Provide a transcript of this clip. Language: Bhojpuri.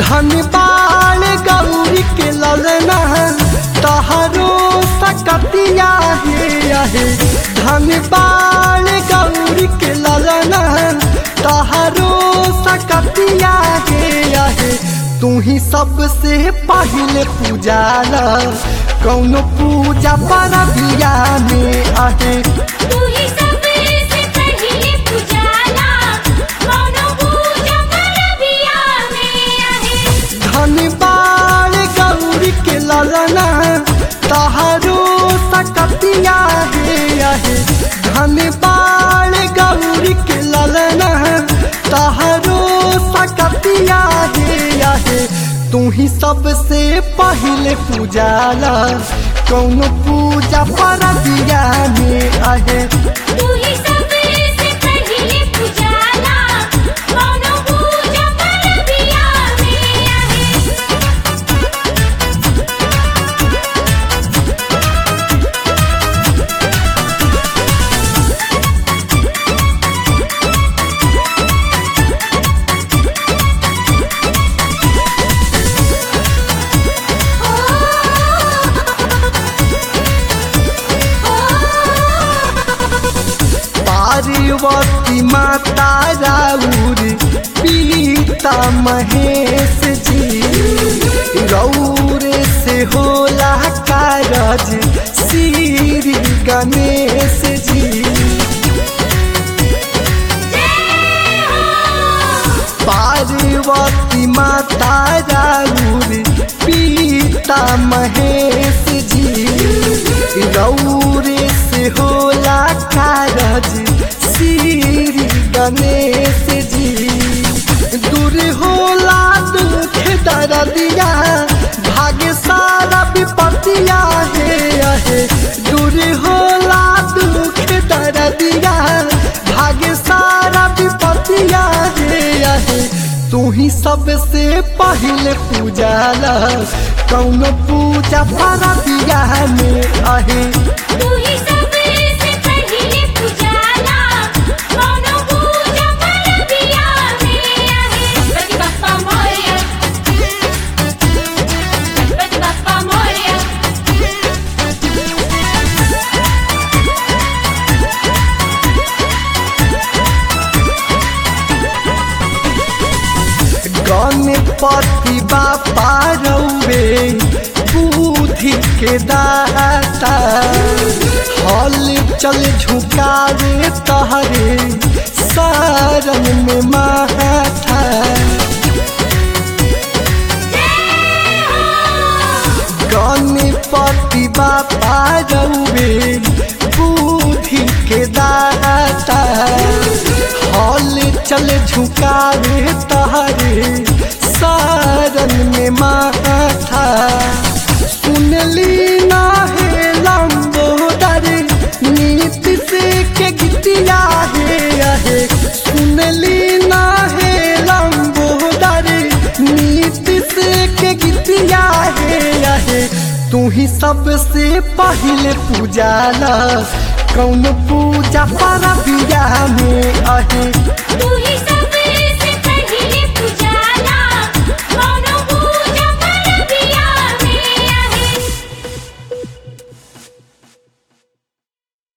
धन बाण गौरी के ललना तहरो सकतिया हे आहे धन बाण गौरी के ललना तहरो सकतिया हे आहे तू ही सबसे पहले पूजाला कौनो पूजा पर बिया में आहे तू ही सबसे पहले पुजाला कौनो पूजा परबिया में आहे धन बाण गौरी के ललना तहारो सकतिया हे आहे धन बाण गौरी के ललना तहारो सकतिया हे आहे तू ही सबसे पहले पूजाला कौनो पूजा पर दिया में आहे तू ही सबसे पहले पुजाला कौनो पूजा परबिया में आहे पार्वती माता राउर पीता महेश जी गौर से होला कारज श्री गणेश जी पार्वती माता राउर पीता महेश जी गौर से होला कारज श्री गणेश जी दूर होला दुख दर्दिया भाग्य सारा विपत्तिया हे आहे दूर होला दुख दर्दिया भाग्य सारा विपत्तिया हे आहे तू ही सबसे पहले पूजाला कौन पूजा पारा दिया में आहे तू ही सबसे पहले पुजाला कौनो पूजा परबिया में आहे गणपति बप्पा मोरया गणपति बप्पा मोरया गणपति बापा रौवे बुद्धि के दाता हल चल झुकावे तहरे सारन में माथा गणपति बापा रौवे बुद्धि के दाता हल चल झुकावे तहरे सारन में माथा सुनली ना हे लंबोदर नीति से के गीतिया हे आहे सुनली ना हे लंबोदर नीति से के गीतिया हे आहे तू ही सबसे पहले पूजाला कौन पूजा पर बिया में आहे तू ही सब